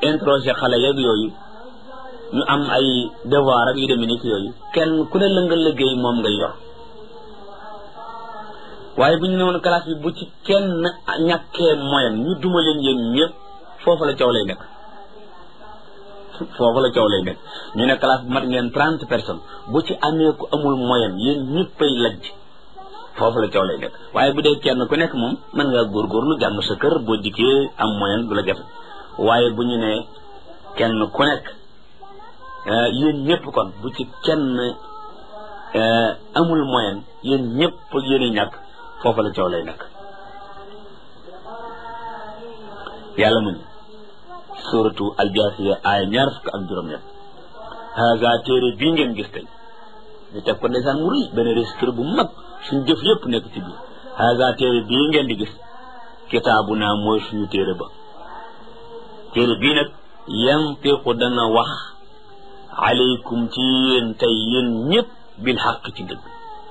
interroger xale yeeg yooyu ñu am ay devoir ak yu demee ni yooyu kenn ku ne la nga liggéey moom ngay yor waaye bu ñu ne woon classe bi bu ci kenn ñàkkee moyen ñu duma leen yéen ñëpp foofu la coow lay nekk foofu la coow lay nekk ñu ne classe bu mat ngeen trente personnes bu ci amee ku amul moyen yéen ñëppay lajj foofu la coow lay nekk waaye bu dee kenn ku nekk moom mën ngaa góorgóorlu jàng sa kër boo dikkee am moyen du la jafe waaye bu ñu ne kenn ku nekk yéen ñëpp kon bu ci kenn amul moyen yéen ñëpp yéen i ñàkk foofu la coow lay nekk yàlla mu ne suratu aljaasiya aaya ñaar fukk ak juróom-ñett haga téere bii ngeen gis tey ñu teg ko ndeysaan mu rëy benn registre bu mag suñ jëf yëpp nekk ci biir haga téere bii ngeen di gis kitaabu naa mooy suñu téere ba téere bii nag yantiqu dana wax aleykum ci yéen tey yéen ñëpp bil xaq ci dëgg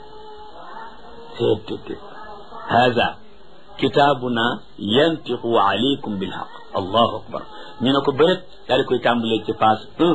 teet haza kitaabuna yantiqu aleykum bil xaq allahu akbar ñu ne ko bërët daal di koy tàmbalee ci phase un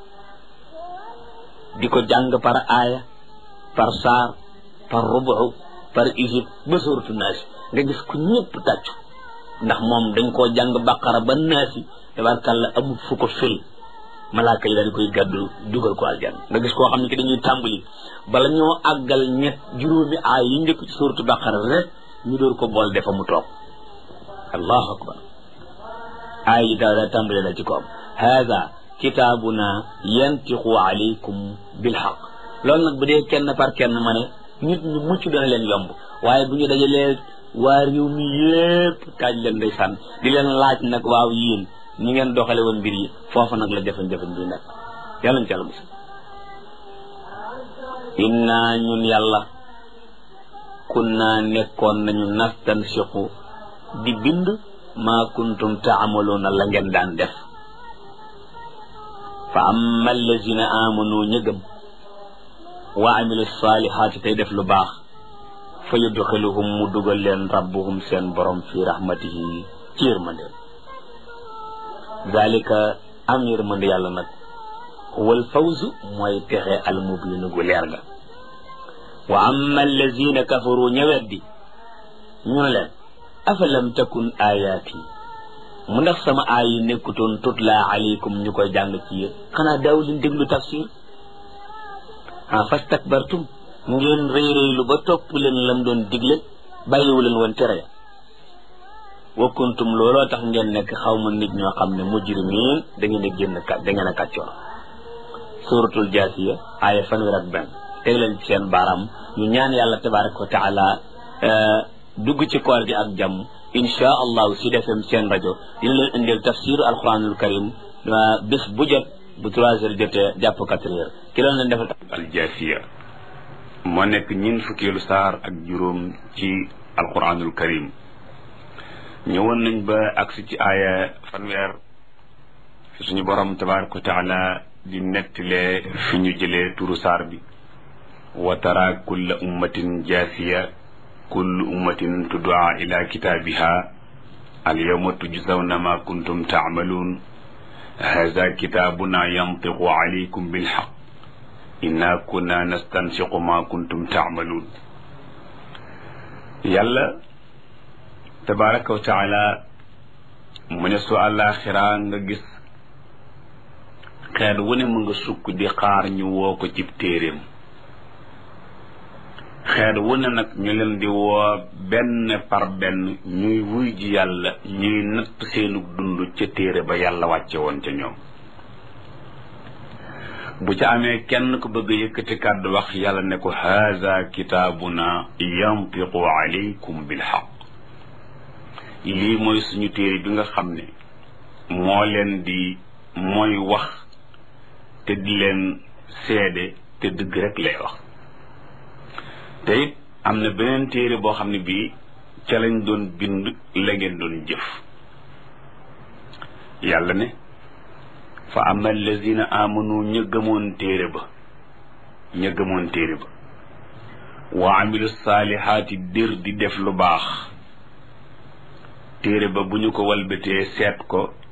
di ko jàng par aaya par saar par rubu par isib ba suratu naasi nga gis ko ñëpp tàccu ndax moom dañ koo jàng baqara ba naasi tabarkàlla amul fu ko fil malaaka yi daal di koy gàddu dugal ko aljan nga gis koo xam ne ki dañuy tàmbali bala ñoo àggal ñett juróomi aay yi njëkk ci suratu baqara rek ñu door ko bool defa mu toog allahu akbar aay yi daal tàmbali la ci ko am hada kitaabuna yantiqu alaykum bilxaq loolu nag bu dee kenn par kenn ma ne nit ñu mucc dana leen yomb waaye bu ñu dajalee waa réew mi yépp taaj leen ndeysaan di leen laaj nag waaw yéen ñi ngeen doxale woon mbir yi foofu nag la jafe-jafe bi nekk yàlla ñu ci yàlla musal inna ñun yàlla kunna nekkoon nañu nastansiqu di bind maa kuntum taamaloona la ngeen daan def fa amma allazina amanu ñëgëm wa amilu salihaati tey def lu baax fa yudxiluhum mu dugal leen rabbuhum seen borom fi rahmatihi ci yërmandeel dalika am yërmande yàlla nag wal fawzu mooy texe almubiinu gu leer ga wa amma allazina kafaru ñëweddi ñu ne leen afalam takun ayaati mu ndax sama aay yi nekkutoon tutla alaykum ñu koy jàng ci yéen xanaa daaw leen déglu tafsir ah fastakbartum ngeen rëy rëylu ba topp leen lam doon digle bàyyiwu leen woon tere wa kuntum looloo tax ngeen nekk xaw ma nit ñoo xam ne mujrimiin da ngeen a génn kat da ngeen a kàccoor suratul jaasiya aaya fanweer ak benn teg leen ci seen baaraam ñu ñaan yàlla tabaraka wa taala dugg ci koor gi ak jàmm insha allahu si defem seen rajo dina leen indil tafsir alquranul karim bés bu jot bu trois heures jotee jàpp quatre heures ki loon leen defal aljaasiya moo nekk ñin fukkeelu saar ak juróom ci alquranul karim ñëwoon nañ ba agsi ci aaya fanweer fi suñu borom tabaraka wa taala di nettalee fi ñu jëlee turu saar bi wa tara kulla ummatin jaasiya kullu ummatin tuddaa ila kitaabiha al yawma tujzawna ma kuntum taamaluun haza kitaabuna yantiqu alaykum bilxaq inna kunna nastansiqu ma kuntum taamaluun yàlla tabaraka wa taala mu ne su àllaaxira nga gis xeet wu ne mu nga sukk di xaar ñu woo ko cib téeréem xeet wu ne nag ñu leen di woo benn par benn ñuy wuy ji yàlla ñuy natt seenu dund ca téere ba yàlla wàcce woon ca ñoom bu ca amee kenn ku bëgg yëkkati kàddu wax yàlla ne ko haza kitaabuna yantiqu alaykum bilxaq lii mooy suñu téere bi nga xam ne moo leen di mooy wax te di leen seede te dëgg rek lay wax te it am na beneen téere boo xam ne bii ca lañ doon bind la ngeen doon jëf yàlla ne fa ama allazina amanu ña gëmoon téere ba ña gëmoon téere ba wa amilu saalihaati dir di def lu baax téere ba bu ñu ko walbatee seet ko